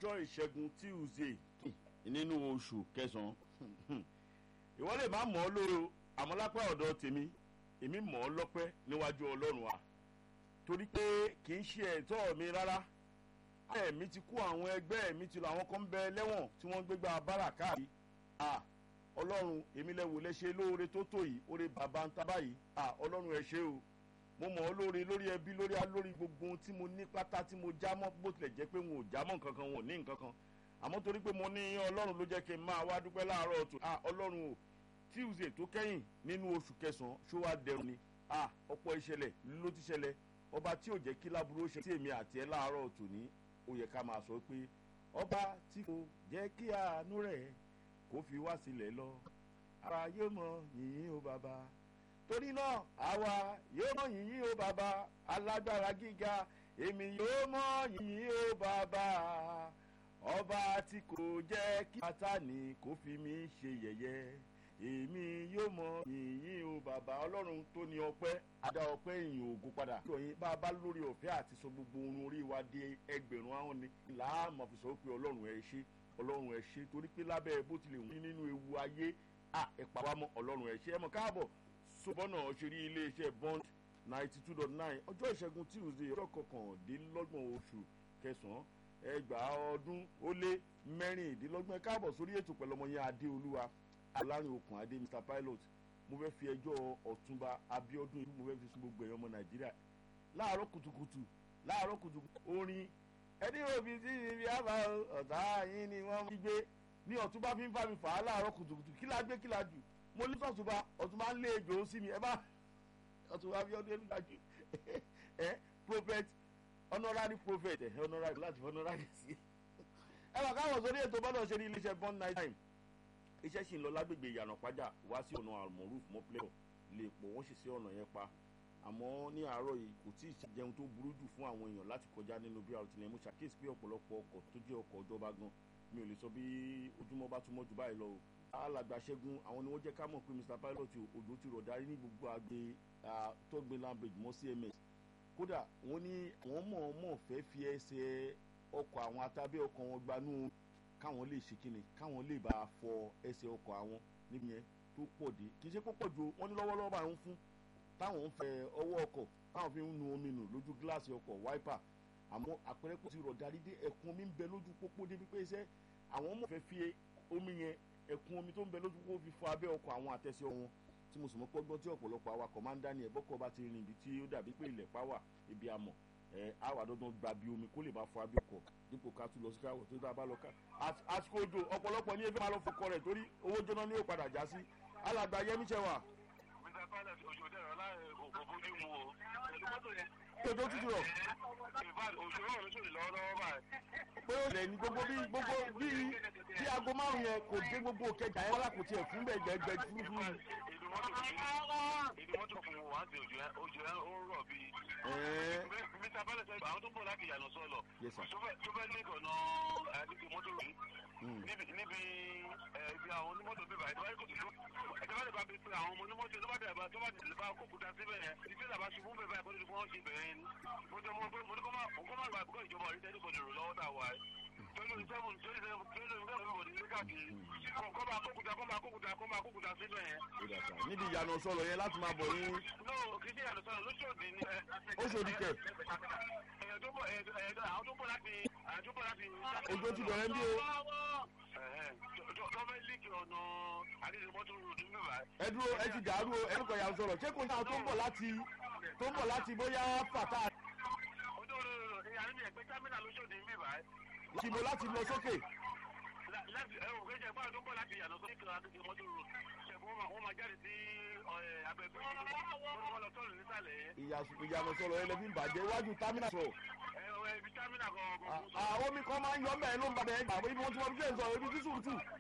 ọjọ́ ìṣẹ́gun tuesday nínú oṣù kẹsàn-án ìwọ lè má mọ̀ ọ́ lóró àmọ́ lápá ọ̀dọ̀ tèmi èmi mọ̀ ọ́ lọ́pẹ́ níwájú ọlọ́run wa torí pé kì í ṣe ẹ̀tọ́ mi rárá ẹ̀mí ti kú àwọn ẹgbẹ́ mi ti lọ àwọn kan ń bẹ lẹ́wọ̀n tí wọ́n ń gbégbá bára káàkiri ọlọ́run èmi lẹ́wọ̀ lẹ́ṣẹ̀ lóore tó tó yìí oore bàbá ń ta báyìí ọlọ́run ẹ ṣé o mo mọ̀ ọ́ lóore lórí ẹbí lórí lórí gbogbo ohun tí mo ní pátá tí mo já mọ́ bó tilẹ̀ jẹ́ pé wọn ò já mọ́ nǹkan kan wọn ò ní nǹkan kan àmọ́ torí pé mo ní ọlọ́run ló jẹ́ kí n máa wá dúpẹ́ láàárọ̀ tó ọlọ́run o tuesday tó kẹ́yìn nínú oṣù kẹsàn-án ṣó wá dẹrùn ni ọ̀pọ̀ ìṣẹ̀lẹ̀ ló ti ṣẹlẹ̀ ọba tí ò jẹ́ kí láburú ṣe sí èmi àti ẹ láàárọ̀ tò ní ó yẹ ká máa sọ pé ọba tí kò jẹ́ kí àánú rẹ̀ kó fi wá sílẹ̀ lọ ara yóò mọ yìnyín o bàbá torí náà àwa yóò mọ yìnyín o bàbá alágbára gíga èmi yóò mọ yìnyín o bàbá ọba tí kò jẹ́ kí sátani kó fi mí ṣe yẹ̀yẹ́ èmi yóò mọ yìnyín o bàbá ọlọ́run tó ní ọpẹ́ adá ọpẹ́ ìyìn ògo padà. ìròyìn bá a bá lórí ọ̀fẹ́ àti sọ gbogbo ohun orí wa di ẹgbẹ̀rún ahọ́n ni làámọ̀ fi sọ pé ọlọ́run ẹ ṣé ọlọ́run ẹ ṣé torí pé lábẹ́ bó tilẹ̀ wù nínú ewu ayé à ẹ pa wá mọ́ ọlọ́run ẹ ṣé ẹ mọ̀ káàbọ̀ sọ́bọ́nà ṣeré iléeṣẹ́ bond ninety two dot nine ọjọ́ ìṣẹ́gun tuesday ọjọ́ kọkàndínlọ́gbọ̀n oṣù kẹsàn-án ẹgbàá ọdún ó lé mẹ́rìndínlọ́gbọ̀n káàbọ̀ sórí ètò pẹ̀lú ọmọ yẹn adéolúwa alárin okùn adé mr pilot mo fẹ́ fi ẹjọ́ ọ̀túnba abiodun ìlú mo fẹ́ fi sun gbogbo ẹ̀yọ́ ọmọ nàìjíríà láàárọ̀ kùtùkùtù láàárọ̀ kùtùkùtù orin ẹni òbí tí ibi àbá ọ̀tá yín ni wọ́n ń gbé ní ọ̀túnba fi ń bá mi fà á láàárọ̀ kùtùkùtù kí la gbé kí la jù mo ní sọ̀túnba ọ̀túnba ń lé ejò sí mi ẹ bá ọ̀túnba abiodun ẹnu dájú ẹ prophet honorary prophet ẹ honorary láti honorary sí ẹ wà káwọn sórí ètò bọ́dọ̀ ṣe ní iléeṣẹ́ bond night time iṣẹ́ sì ń lọ lágbègbè ìyànà pàjá wá sí ọ̀nà àmọ̀rúf mọ́pẹ́lẹ̀ lè pọ̀ wọ́n sì sí ọ̀nà yẹn pa àmọ́ ní àárọ̀ yìí kò tí ì ṣàjẹun tó burú jù fún àwọn èèyàn láti kọjá nínú bí àwọn tilẹ̀ mú ṣàkíyèsí pé ọ̀pọ̀lọpọ̀ ọkọ̀ tó jẹ́ ọkọ̀ ìjọba gan mi ò lè sọ bí ojúmọ́ bá túmọ̀ jù báyìí lọ o alàgbà ṣẹ́gun àwọn ni wọ́n jẹ́ ká mọ̀ pé mr pilot òjò ti rọ̀ darí ní gbogbo àgbè tọ́gbìn lambridge mọ́ cms kódà wọ́n ní wọ́n mọ̀ọ́mọ̀ fẹ́ fi ẹsẹ̀ ọkọ̀ àwọn atábẹ́ ọkọ̀ wọn gbanú káwọn lè ṣe kíni káwọn lè bá a fọ ẹsẹ̀ ọkọ̀ àwọn níbi yẹn tó pọ̀ dé kì í ṣe púpọ̀ ju wọ́n ní lọ́wọ́lọ́wọ́ bá ń fún táwọn ń fẹ ọwọ́ ọkọ̀ táwọn fi ń nu omi nù lójú gíláàsì ọkọ̀ wáìpà àmọ́ àpẹẹrẹ kò ti rọ̀ darí dé ẹ̀kún omi ń bẹ lójú pópó débi pé iṣẹ́ àwọn mọ̀ fẹ́ fi omi yẹn ẹ̀kún omi tó ń bẹ lójú pópó fi fọ abẹ́ ọkọ̀ àwọn àtẹ̀sẹ̀ wọn tí mo sì mọ̀ pọ́gbọ́n tí ọ̀pọ̀lọpọ̀ awakọ̀ máa ń dání ẹ̀bọ́kọ̀ bá ti rìn ibi tí ó dàbí pé ilẹ̀ pàwà ibi àmọ̀ ẹ àwà dandan gba bí omi kó lè máa fọ abẹ́ ọkọ̀ dípò ká tún lọ sí káwọ̀ tó dáa bá lọ ká àsìkò òjò ọ̀pọ̀lọpọ̀ ní ebi máa lọ fọkọ rẹ̀ torí owó jóná ní yóò padà já sí alàgbà yẹmí ṣẹwà. mr pilot ojú dẹrọ láàrin òkò bójú mu o pẹ̀lú mọ́tò yẹn. òjò tútù rọ̀. ìfàd òṣèré ọ̀rọ̀ lóṣèlú lọ́wọ́lọ́wọ́ báyìí. pé ó lẹ̀ ní gbogbo bí gbogbo bí bí aago márùn yẹn kò dé gbogbo kẹjà yẹn wọ́n kò tiẹ̀ fún bẹ́ẹ̀ gbẹgbẹ fúrufúru. ìlú mọ́tò ìlú mọ́tò fún wa àti òjò yẹn òjò yẹn ó rọ̀ bíi. mr pilot sọ àwọn tó ń bọ̀ láti ìyànà sọ̀lọ̀ Yes, sir. tó fẹ́ ní ìkànnà àdìgbò mọ́tò yìí níbi níbi ibi àwọn onímọ́tò bíbá ìjọba yìí kò tó ìjọba lè bá bí pé àwọn ọmọ onímọ́tò tó bá dẹ̀ bá tó bá dẹ̀ bá kókúta síbẹ̀ yẹn ìdí ìlàbá ṣubú bẹ́ẹ̀ báyìí kó tó di fún wọn ṣe bẹ̀rẹ̀ yẹn ni mo jẹ́ mo mo ní kó má kó má gbà pé ìjọba rí tẹ́lẹ̀ kọ́ni rò lọ́wọ́ tá a wà yìí twenty seven twenty seven twenty seven twenty seven ní káàkiri kó máa kókúta kó máa kókúta kó máa kókúta síbẹ̀ yẹn. ó dà sá níbi ìyànà sọ̀rọ̀ yẹn láti máa bọ̀ ní no kì í ṣe ìyàtọ̀ sọ̀rọ̀ lóṣòdì ni. Oṣòdì kẹ̀. ẹ̀yọ̀ tó bọ̀ ẹ̀yọ̀ àwọn tó bọ̀ láti àwọn tó bọ̀ láti. Òjò ti bẹ̀rẹ̀ ń bí o. Gọ́ọ̀mẹ̀ líkì ọ̀nà àdéhùnmọ́tò ròdù níbà. ẹ dúró ẹ ti dàrú o ẹ kọ̀ yà ń sọ̀rọ̀ ṣé kò ní àwọn tó ń bọ̀ láti tó ń bọ̀ láti bóyá fàtà Ojú òróró ìyàrá mi ẹ̀gbẹ́ támínà lóṣòdì níbà. láti mo láti lọ sókè. Láti ẹ̀ òkè jẹ́ fáwọn tó ń bọ̀ láti ìyànà sókè kan àdéhùnmọ́tò ròdù. Ṣẹ̀fún wọ́n máa jáde sí abẹ́gbẹ́ wọ́n lọ tọ́lù nísàlẹ̀ yẹn. ìyànà sọ̀rọ̀ yẹn lẹ́bí ń bàjẹ́ iwájú támínà sọ̀rọ̀. Ẹ ẹ ibi támínà kan. àwọn omi kan máa ń yọ mẹ́rin ló ń bàbẹ̀ ẹgbà ibi wọ́n ti wọ́n fi ṣe ń sọ̀rọ̀ ibi tí sùúrùtù